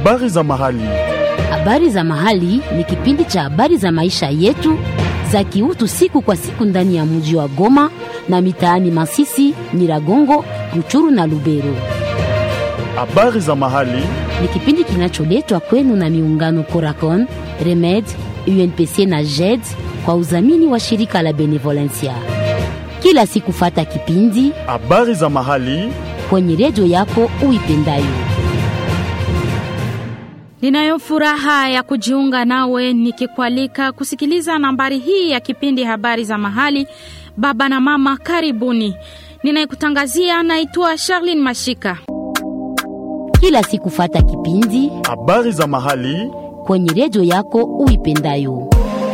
Habari za mahali. Habari za mahali ni kipindi cha habari za maisha yetu za kiutu siku kwa siku ndani ya mji wa Goma na mitaani Masisi, Nyiragongo, Ruchuru na Lubero. Habari za mahali. Ni kipindi kinacholetwa kwenu na miungano Coracon, Remed, UNPC na JED kwa udhamini wa shirika la Benevolencia. Kila siku fata kipindi Habari za mahali. kwenye redio yako uipendayo. Ninayo furaha ya kujiunga nawe nikikualika kusikiliza nambari hii ya kipindi habari za mahali. Baba na mama, karibuni. Ninayekutangazia naitwa Charlene Mashika. Kila siku fata kipindi Habari za mahali. kwenye redio yako uipendayo.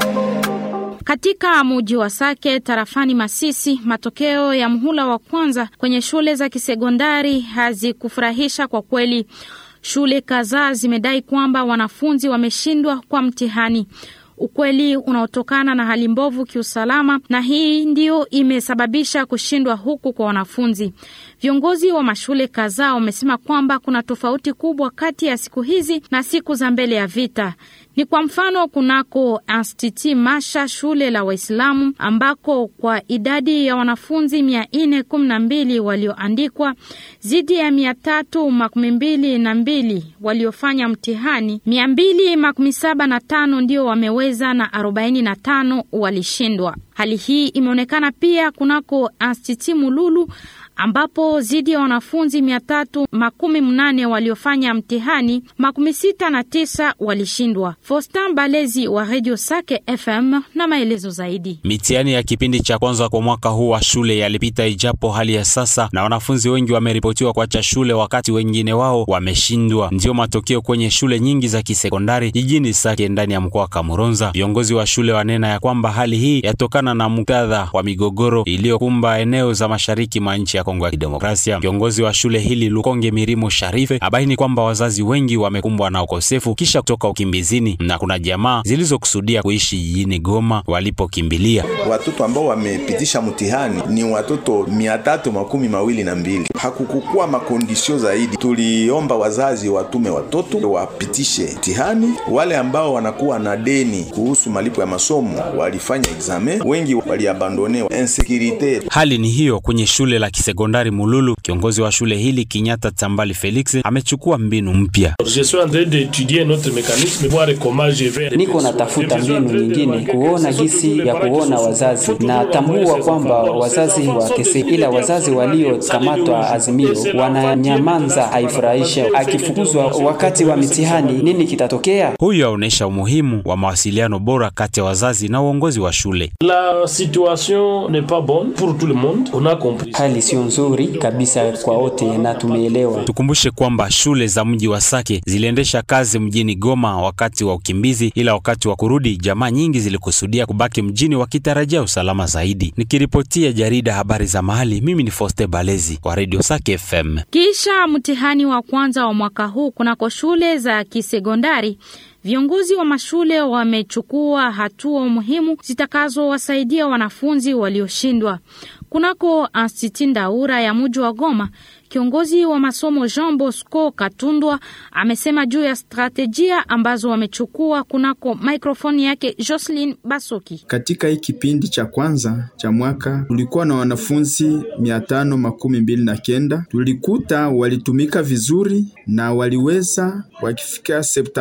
Katika muji wa Sake tarafani Masisi, matokeo ya mhula wa kwanza kwenye shule za kisekondari hazikufurahisha kwa kweli. Shule kadhaa zimedai kwamba wanafunzi wameshindwa kwa mtihani, ukweli unaotokana na hali mbovu kiusalama, na hii ndio imesababisha kushindwa huku kwa wanafunzi. Viongozi wa mashule kadhaa wamesema kwamba kuna tofauti kubwa kati ya siku hizi na siku za mbele ya vita. Ni kwa mfano kunako Institut Masha, shule la Waislamu, ambako kwa idadi ya wanafunzi mia nne kumi na mbili walioandikwa zidi ya mia tatu makumi mbili na mbili waliofanya mtihani, mia mbili makumi saba na tano ndio wameweza na arobaini na tano walishindwa. Hali hii imeonekana pia kunako Institut Mululu ambapo zidi ya wanafunzi mia tatu makumi mnane waliofanya mtihani makumi sita na tisa walishindwa. Fostan Balezi wa Radio Sake FM na maelezo zaidi. Mitihani ya kipindi cha kwanza kwa mwaka huu wa shule yalipita ijapo hali ya sasa, na wanafunzi wengi wameripotiwa kuacha shule wakati wengine wao wameshindwa. Ndiyo matokeo kwenye shule nyingi za kisekondari jijini Sake ndani ya mkoa wa Kamuronza. Viongozi wa shule wanena ya kwamba hali hii yatokana na muktadha wa migogoro iliyokumba eneo za mashariki mwa nchi ya Kongo ya Kidemokrasia. Kiongozi wa shule hili Lukonge Mirimo Sharife abaini kwamba wazazi wengi wamekumbwa na ukosefu kisha kutoka ukimbizini na kuna jamaa zilizokusudia kuishi jijini Goma walipokimbilia. Watoto ambao wamepitisha mtihani ni watoto mia tatu makumi mawili na mbili. Hakukukua makondisio zaidi. Tuliomba wazazi watume watoto wapitishe mtihani. Wale ambao wanakuwa na deni kuhusu malipo ya masomo walifanya examen, wengi waliabandone. Insekirite Hali ni hiyo kwenye shule la kisekondari Mululu. Kiongozi wa shule hili Kinyata Tambali Felix amechukua mbinu mpya. Je suis en train d'étudier notre mécanisme voir comment je vais Niko natafuta mbinu nyingine kuona gisi ya kuona wazazi na tambua kwamba wazazi wakese, ila wazazi waliokamatwa azimio wananyamanza, haifurahisha. Akifukuzwa wakati wa mitihani, nini kitatokea? Huyu aonesha umuhimu wa mawasiliano bora kati ya wazazi na uongozi wa shule. La situation n'est pas bonne pour tout le monde, on a compris. Hali sio nzuri kabisa kwa wote na tumeelewa. Tukumbushe kwamba shule za mji wa Sake ziliendesha kazi mjini Goma wakati wa ukimbizi, ila wakati wa kurudi jamaa nyingi zilikusudia kubaki mjini wakitarajia usalama zaidi. Nikiripotia jarida habari za mahali, mimi ni Foste Balezi kwa Radio Sake FM. Kisha mtihani wa kwanza wa mwaka huu kunako shule za kisekondari, viongozi wa mashule wamechukua hatua muhimu zitakazowasaidia wanafunzi walioshindwa. Kunako Institut Ndaura ya muji wa Goma, kiongozi wa masomo Jean Bosco Katundwa amesema juu ya stratejia ambazo wamechukua kunako mikrofoni yake Jocelyn Basoki. Katika hii kipindi cha kwanza cha mwaka tulikuwa na wanafunzi mia tano makumi mbili na kenda. Tulikuta walitumika vizuri na waliweza wakifika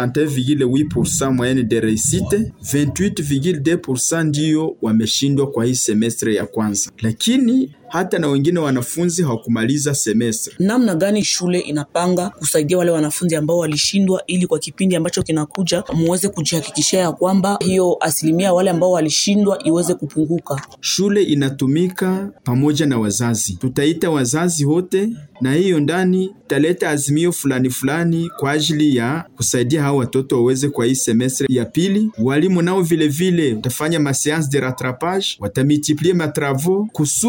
71,8% moyenne de réussite, 28,2% ndiyo wameshindwa kwa hii semestre ya kwanza, lakini hata na wengine wanafunzi hawakumaliza semestre. namna gani shule inapanga kusaidia wale wanafunzi ambao walishindwa, ili kwa kipindi ambacho kinakuja muweze kujihakikishia ya kwamba hiyo asilimia wale ambao walishindwa iweze kupunguka. Shule inatumika pamoja na wazazi, tutaita wazazi wote, na hiyo ndani italeta azimio fulani fulani kwa ajili ya kusaidia hao watoto waweze kwa hii semestre ya pili. Walimu nao vile vile watafanya ma séance de rattrapage, watamultiplie matravaux kusudi mwa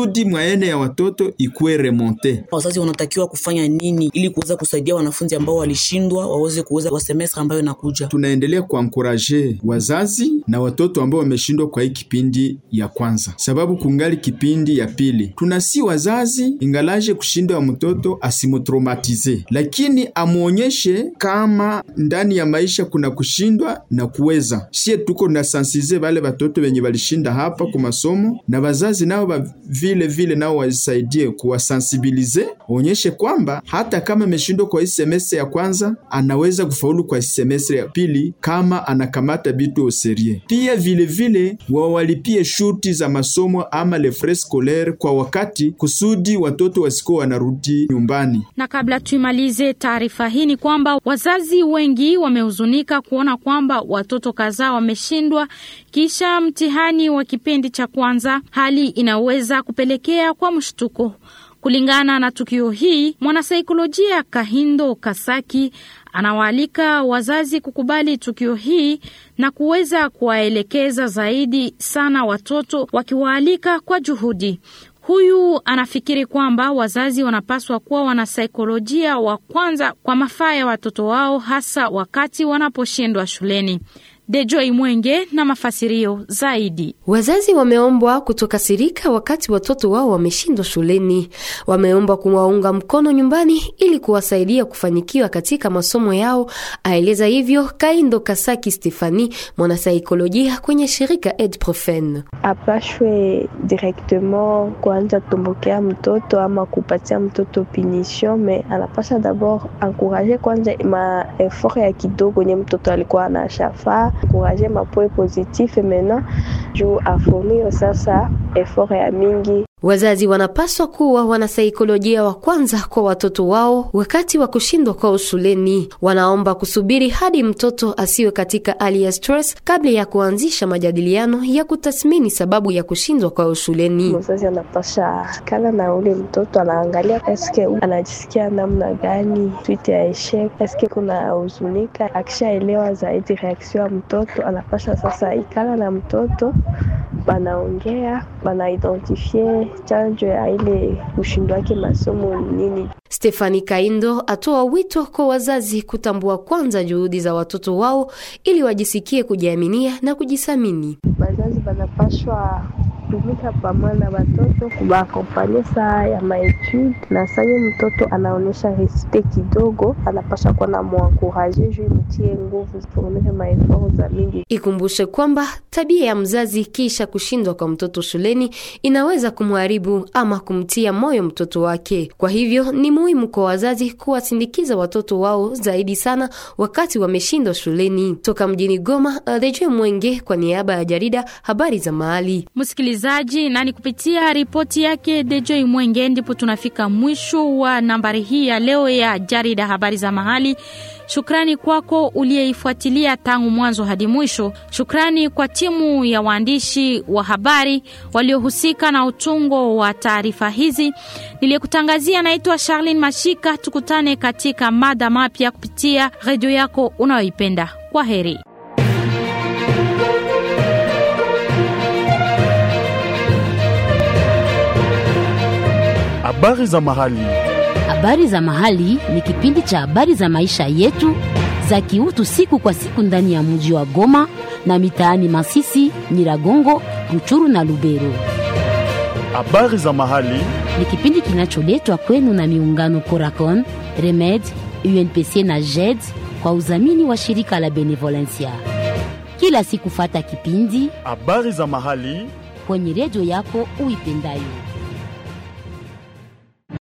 moyenne ya watoto ikuwe remonte. Wazazi wanatakiwa kufanya nini ili kuweza kusaidia wanafunzi ambao walishindwa waweze kuweza kwa semestre ambayo inakuja? Tunaendelea kuankuraje wazazi na watoto ambao wameshindwa kwa hii kipindi ya kwanza, sababu kungali kipindi ya pili. Tunasi wazazi ingalaje kushindwa wa mtoto asimutraumatize, lakini amuonyeshe kama ndani ya maisha kuna kushindwa na kuweza. Sie tuko na sansize wale watoto wenye walishinda hapa kwa masomo, na wazazi nao ba vile vile nao wasaidie kuwasensibilize, waonyeshe kwamba hata kama ameshindwa kwa hii semestre ya kwanza anaweza kufaulu kwa semestre ya pili kama anakamata vitu au serie. Pia vile vile wawalipie shurti za masomo ama le frais scolaire kwa wakati, kusudi watoto wasikuwa wanarudi nyumbani. Na kabla tuimalize taarifa hii, ni kwamba wazazi wengi wamehuzunika kuona kwamba watoto kadhaa wameshindwa kisha mtihani wa kipindi cha kwanza, hali inaweza kupelekea kwa mshtuko. Kulingana na tukio hii, mwanasaikolojia Kahindo Kasaki anawaalika wazazi kukubali tukio hii na kuweza kuwaelekeza zaidi sana watoto, wakiwaalika kwa juhudi. Huyu anafikiri kwamba wazazi wanapaswa kuwa wanasaikolojia wa kwanza kwa mafaa ya watoto wao, hasa wakati wanaposhindwa shuleni. Dejoi Mwenge na mafasirio zaidi. Wazazi wameombwa kutokasirika wakati watoto wao wameshindwa shuleni. Wameombwa kuwaunga mkono nyumbani ili kuwasaidia kufanikiwa katika masomo yao, aeleza hivyo Kaindo Kasaki Stefani, mwanasaikolojia kwenye shirika Edprofen. Apashwe directement kuanza tumbukea mtoto ama kupatia mtoto punition, me anapasha dabord encourager kwanza ma effort ya kidogo nye mtoto alikuwa anashafaa encourager mapoe positif maintenant juu afomio sasa effort ya mingi. Wazazi wanapaswa kuwa wanasaikolojia wa kwanza kwa watoto wao wakati wa kushindwa kwao shuleni. Wanaomba kusubiri hadi mtoto asiwe katika hali ya stress kabla ya kuanzisha majadiliano ya kutathmini sababu ya kushindwa kwao shuleni. Mzazi anapasha kala na ule mtoto, anaangalia eske anajisikia namna gani twite ya eshek, eske kuna huzunika. Akishaelewa zaidi reaction ya mtoto, anapasha sasa ikala na mtoto, banaongea banaidentifie chanjo ya ile ushindi wake masomo nini. Stefani Kaindo atoa wito kwa wazazi kutambua kwanza juhudi za watoto wao ili wajisikie kujiaminia na kujisamini. Wazazi banapashwa tumika pamoja na watoto kubakompanye saa ya maetude na sanye mtoto anaonyesha respect kidogo, anapasha kuwa na mwankuraje juu imtie nguvu kuonesha maeforo za mingi. Ikumbushe kwamba tabia ya mzazi kisha kushindwa kwa mtoto shuleni inaweza kumharibu ama kumtia moyo mtoto wake. Kwa hivyo ni muhimu kwa wazazi kuwasindikiza watoto wao zaidi sana wakati wameshindwa shuleni. Toka mjini Goma, Rejwe Mwenge kwa niaba ya jarida habari za mahali. Msikilizaji, na ni kupitia ripoti yake Dejoi Mwenge ndipo tunafika mwisho wa nambari hii ya leo ya jarida habari za mahali. Shukrani kwako uliyeifuatilia tangu mwanzo hadi mwisho. Shukrani kwa timu ya waandishi wa habari waliohusika na utungo wa taarifa hizi. Niliyekutangazia naitwa Charlene Mashika. Tukutane katika mada mapya kupitia redio yako unayoipenda. Kwa heri. Habari za mahali. Habari za mahali ni kipindi cha habari za maisha yetu za kiutu siku kwa siku ndani ya mji wa Goma na mitaani Masisi, Nyiragongo, Ruchuru na Lubero. Habari za mahali. Ni kipindi kinacholetwa kwenu na miungano Coracon, Remed, UNPC na JED kwa udhamini wa shirika la Benevolencia. Kila siku fata kipindi Habari za mahali. kwenye redio yako uipendayo.